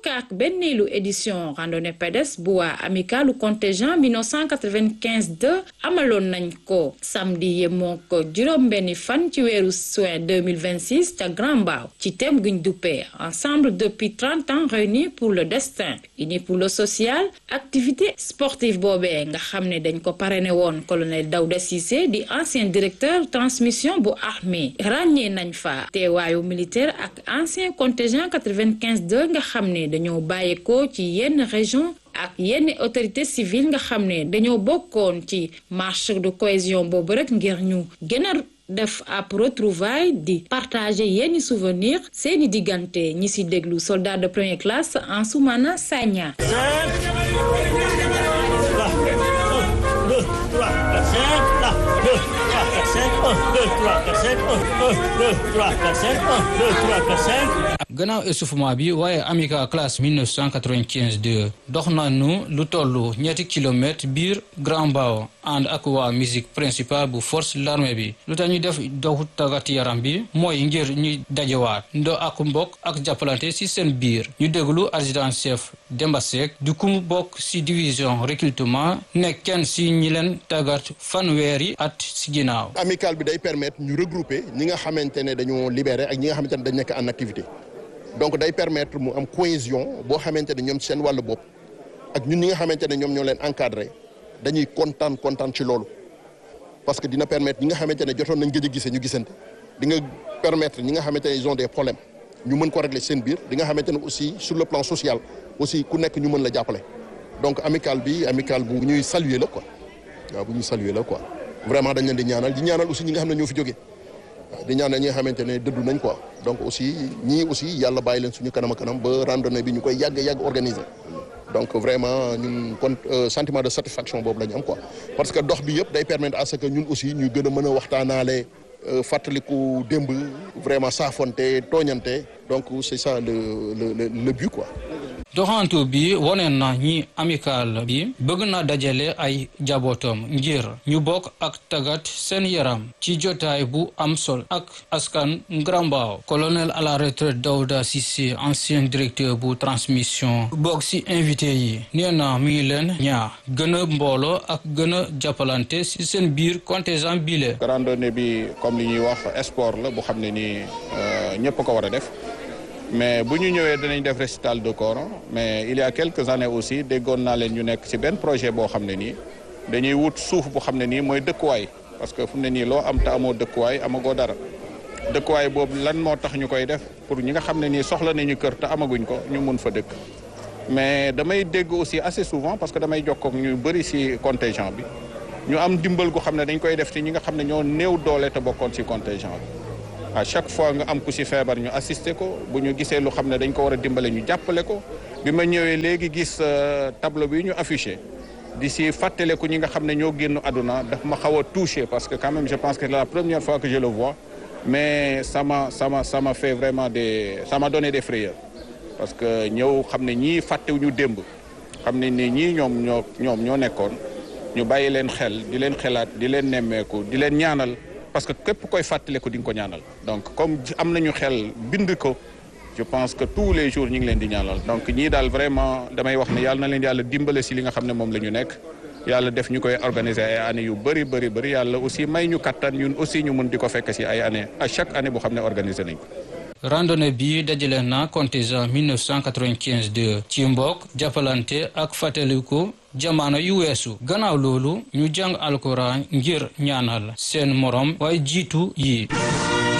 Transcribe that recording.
fukk ak benneelu édition randonnée pédestre bu waa amicalu contingent 1995 2 amaloon nañ ko samedi yemoo ko juróom-benni fan ci weeru juin 2026 ca Grand Mbao ci thème guñ duppee ensemble depuis 30 ans réunis pour le destin unis pour le social activité sportive boobee nga xam ne dañ ko parrainé woon colonel Daouda Cissé di ancien directeur transmission bu armée ràññee nañ fa teewaayu militaire ak ancien contingent 95 2 nga xam ne dañoo bàyyeekoo ci yenn région ak yenn autorité civile nga xam ne dañoo bokkoon ci marche de cohésion boobu rek ngir ñu gën a def ab retrouvaille di partager yenn souvenir seeni diggante ñi ci déglu soldat de première classe Ansoumana Sagna gannaaw essoufflement bi waaye amica classe 1995 2 dox nañu lu toll ñetti kilomètre biir Grand Mbao ànd ak waa musique principale bu force l'armée bi lu tax ñu def doxu tàggat yaram bi mooy ngir ñuy dajewaat ndo ak mbokk ak jàppalante ci seen biir ñu déglu adjudant chef Demba Seck du ku bokk ci division recrutement nekk kenn ci ñi leen tàggat fanweeri at ci ginnaaw. amical bi day permettre ñu regrouper ñi nga xamante ne dañoo libéré ak ñi nga xamante ne dañ nekk en activité. donc day permettre mu am cohésion boo xamante ne ñoom seen wàllu bopp ak ñun ñi nga xamante ne ñoom ñoo leen encadré dañuy kontaan kontaan ci loolu parce que dina permettre ñi nga xamante ne jotoon nañ gëj a gisee ñu gisante di nga permettre ñi nga xamante ne ils ont des problèmes ñu mën ko régler seen biir di nga xamante ne aussi sur le plan social aussi ku nekk ñu mën la jàppale donc amical bi amical bu ñuy saluer la quoi waaw bu ñuy saluer la quoi vraiment dañ leen di ñaanal di ñaanal aussi ñi nga xam ne ñoo fi jógee waaw di ñaanal ñi nga xamante ne dëddu nañ quoi donc aussi ñii aussi yàlla bàyyi leen suñu kanam a kanam ba randonnée bi ñu koy yàgg yàgg organiser donc vraiment ñun kon sentiment de satisfaction boobu la ñu am quoi parce que dox bi yëpp day permettre à ce que ñun aussi ñu gën a mën a waxtaanaale fàttaliku démb vraiment saafonte tooñante donc c'est ça le le le but quoi. doxantu bi wone na ñi amical bi bëgg na dajale ay jabootam ngir ñu bokk ak tagat seen yaram ci jotaay bu am sol ak askan Grand Mbao colonel à la retraite Daouda Cissé ancien directeur bu transmission bokk ci invité yi nee na mi ngi leen ñaar gën a mbooloo ak gën a jàppalante ci seen biir contingent bile. randonnée bi comme li ñuy wax sport la bu xam ne nii ñëpp ko war a def. mais bu ñu ñëwee danañ def récital de Coran mais il y a quelques années aussi déggoon naa leen ñu nekk ci benn projet boo xam ne nii dañuy wut suuf bu xam ne nii mooy dëkkuwaay parce que fu mu ne nii loo am te amoo dëkkuwaay amagoo dara dëkkuwaay boobu lan moo tax ñu koy def pour ñi nga xam ne nii soxla nañu kër te amaguñ ko ñu mun fa dëkk mais damay dégg aussi assez souvent parce que damay jokkoo ak ñu bëri ci contingent bi ñu am dimbal gu xam ne dañ koy def ci ñi nga xam ne ñoo néew doole te bokkoon ci contingent bi à chaque fois nga am ku ci feebar ñu assister ko bu ñu gisee lu xam ne dañ ko war a dimbale ñu jàppale ko bi ma ñëwee léegi gis tableau bi ñu affiché di ci fàttaleku ñi nga xam ne ñoo génn àdduna daf ma xaw a touché parce que quand même je pense que c'est la première fois que je le vois mais ça m'a ça m'a ça m'a fait vraiment des ça m'a donné des frayeurs parce que ñëw xam ne ñii fàttewuñu démb xam ne ni ñii ñoom ñoo ñoom ñoo nekkoon ñu bàyyi leen xel di leen xelaat di leen nemmeeku di leen ñaanal parce que képp koy fàttaliku di nga ko ñaanal donc comme am nañu xel bind ko je pense que tous les jours ñu ngi leen di ñaanal donc ñii daal vraiment damay wax ne yàlla na leen yàlla dimbale si li nga xam ne moom la ñu nekk yàlla def ñu koy organiser ay années yu bëri bëri bëri yàlla aussi may ñu kattan ñun aussi ñu mun di ko fekk si ay années à chaque année boo xam ne organiser nañ ko. randonnée bi dajale na contingent 1995 2 ci mbokk jàppalante ak fàttaliku jamono yu weesu gannaaw loolu ñu jàng alquran ngir ñaanal seen morom waaye jiitu yi